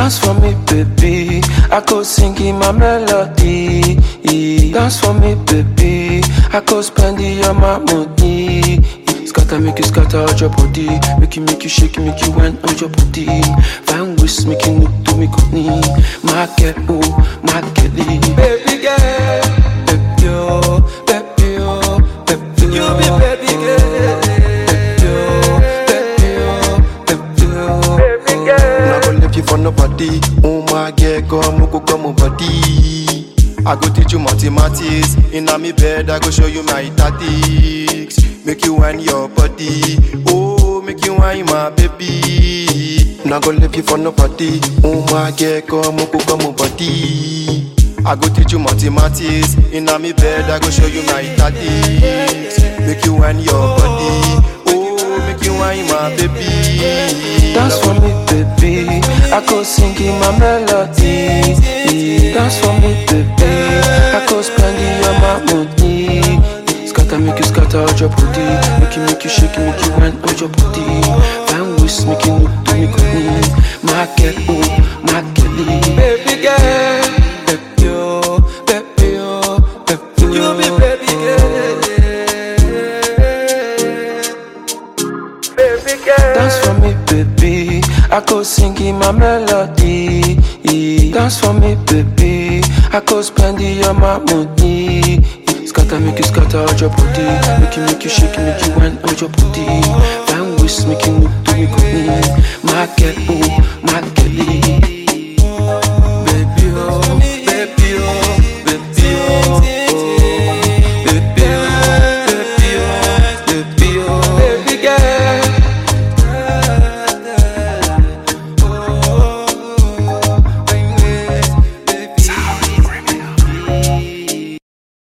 Dance for me, baby. I go singing my melody. Dance for me, baby. I go spending your my money. Scatter, make you scatter out your body. Make you, make you shake, make you wine on your body. Fine waist, make you look to me company. My girl, oh, my girlie. Baby girl, baby, oh, baby, oh, baby, you be baby girl. Baby, oh, baby, oh, baby, oh, baby girl. Not gonna leave you for nobody. Oh my girl, come, go come body. I go teach you mathematics. In a me bed, I go show you my tactics. Make you wine your body. Oh, make you wine my baby. Not gonna leave you for nobody. Oh my girl, come, go come body. I go teach you mathematics. In a me bed, I go show you my tactics. Make you wine your body. Oh, make you wine my baby. Dance for me, baby. I go singing my melody. Dance for me, baby. I go spending your my money. Scatter, make you scatter out your body. Make you, make you shake, make you wine out your body. Fine waist, make you look to me good. My girl, oh, my girlie. Baby girl, baby, oh, baby, oh, baby, you be baby girl. Baby girl. Dance for me, baby. I go singing my melody. Dance for me, baby. I go spending your my money. Scatter, make you scatter out your body. Make you, make you shake, make you wine out your body. Fine waist, make you look to me good. My girl, oh, my